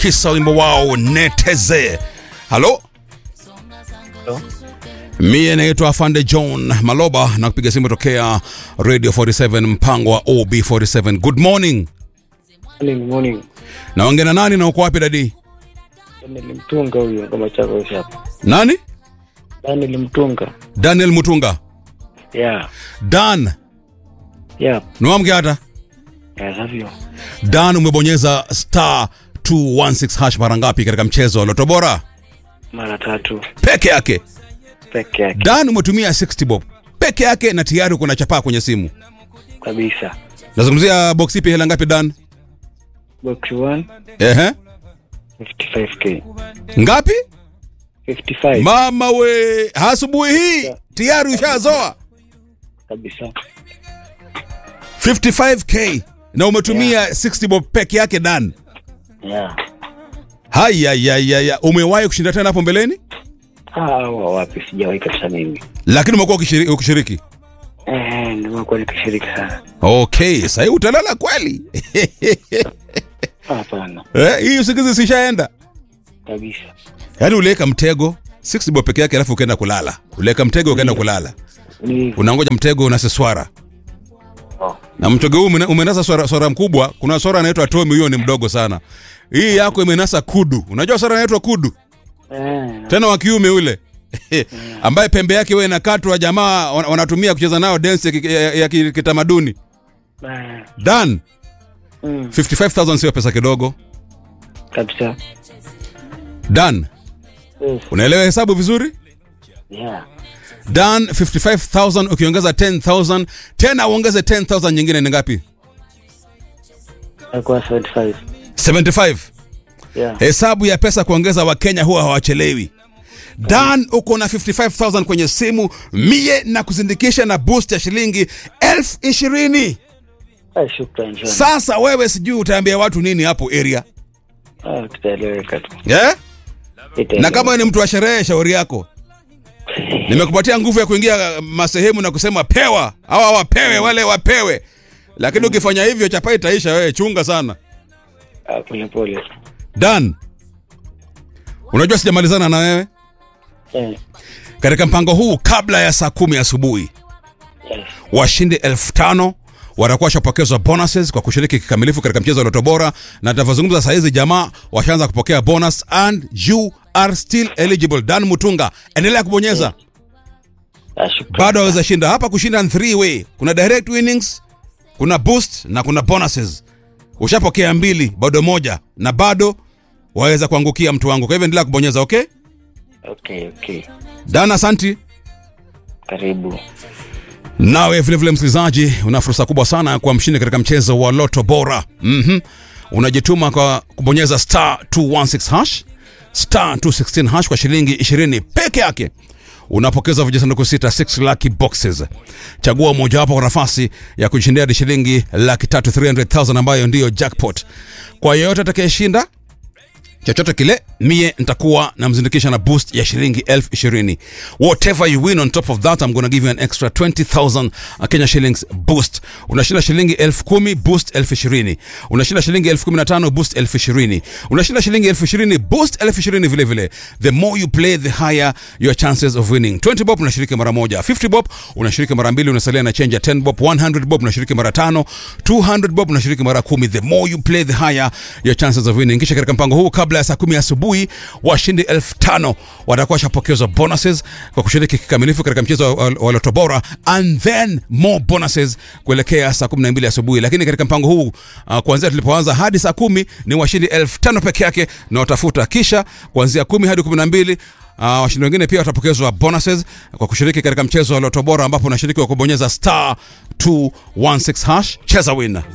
kisa wimbo wao neteze halo Hello? mie naitwa afande john maloba na kupiga simu tokea radio 47 mpango wa ob47 good morning Morning, morning. naongea na nani na uko wapi dadi Daniel Mtunga huyo kama chako hapa. nani Daniel Mtunga. daniel mutunga Yeah. dan Yeah. niwamke hata Yeah, savio. dan umebonyeza star 216 hash mara ngapi katika mchezo wa loto bora Mara tatu peke yake peke yake dan umetumia 60 bob peke yake na tayari uko na chapaa kwenye simu kabisa. nazungumzia box ipi hela ngapi dan Box 1 ehe 55k. ngapi 55 mama we asubuhi hii tayari ushazoa kabisa. 55k na umetumia 60 bob peke yake dan Yeah. hayayayaya umewahi kushinda tena hapo mbeleni Ah, wa wapi sijawahi kabisa mimi. lakini umekuwa ukishiri- ukishiriki Eh, nimekuwa nikishiriki sana. okay sahii utalala kweli Hapana. eh, hii usingizi sishaenda Kabisa. yaani uliweka mtego 60 bob peke yake alafu ukaenda kulala uliweka mtego ukaenda kulala Ni unangoja mtego unaseswara oh. na mtego huu umena- umenasa swara, swara mkubwa kuna swara anaitwa tomi huyo ni mdogo sana hii yako imenasa kudu unajua swara anaitwa kudu Eh, tena wa kiume ule ambaye pembe yake wewe inakatwa jamaa wan- wanatumia kucheza nao dance ya, ki- ya, ya ki- kitamaduni eh, dan mm, 55000 sio pesa kidogo kabisa. dan Yes. unaelewa hesabu vizuri Yeah. dan 55000 ukiongeza 10000 tena uongeze 10000 nyingine ni ngapi Nakuwa 75. 75 Yeah. hesabu ya pesa kuongeza wakenya huwa hawachelewi dan uko na 55000 kwenye simu mie na kuzindikisha na boost ya shilingi elfu ishirini Ah, shukrani sana. sasa wewe sijui utaambia watu nini hapo area Ah, tutaeleweka tu. yeah? Itaeleweka. na kama wewe ni mtu wa sherehe shauri yako nimekupatia nguvu ya kuingia masehemu na kusema pewa hawa wapewe wale wapewe lakini ukifanya hivyo chapa itaisha wewe chunga sana Ah, pole pole. dan unajua sijamalizana na wewe Eh, katika mpango huu kabla ya saa kumi asubuhi yes. washindi elfu tano watakuwa washapokezwa bonuses kwa kushiriki kikamilifu katika mchezo wa loto bora na tunavyozungumza saa hizi jamaa washaanza kupokea bonus and you are still eligible dan mutunga endelea kubonyeza Ah, shukrani. bado waweza shinda hapa kushinda ni three way kuna direct winnings kuna boost na kuna bonuses ushapokea mbili bado moja na bado waweza kuangukia mtu wangu kwa hivyo endelea kubonyeza okay Okay, okay. dan asanti Karibu. nawe vilevile msikilizaji una fursa kubwa sana ya kuwa mshindi katika mchezo wa loto bora mm unajituma kwa kubonyeza star 216 hash star 216 hash kwa shilingi 20 peke yake unapokeza vijisanduku sita 6 lucky boxes chagua mojawapo kwa nafasi ya kushindia hadi shilingi laki tatu 300000 ambayo ndiyo jackpot kwa yeyote atakayeshinda chochote kile mie nitakuwa namzindikisha na boost ya shilingi elfu ishirini whatever you win on top of that I'm gonna give you an extra 20000 Kenya shillings boost unashinda shilingi elfu kumi boost elfu ishirini unashinda shilingi elfu kumi na tano boost elfu ishirini unashinda shilingi elfu ishirini boost elfu ishirini vile vile the more you play the higher your chances of winning 20 bob unashiriki mara moja 50 bob unashiriki mara mbili unasalia na change ya 10 bob 100 bob unashiriki mara tano 200 bob unashiriki mara kumi the more you play the higher your chances of winning kisha katika mpango huu kabla ya saa kumi asubuhi washindi elfu tano watakuwa washapokezwa bonuses kwa kushiriki kikamilifu katika mchezo wa, wa loto bora and then more bonuses kuelekea saa kumi na mbili asubuhi lakini katika mpango huu uh, kuanzia tulipoanza hadi saa kumi ni washindi elfu tano peke yake na watafuta kisha kuanzia kumi hadi kumi na mbili Uh, washindi wengine pia watapokezwa bonuses kwa kushiriki katika mchezo wa loto bora ambapo unashiriki kwa kubonyeza star 216 hash cheza win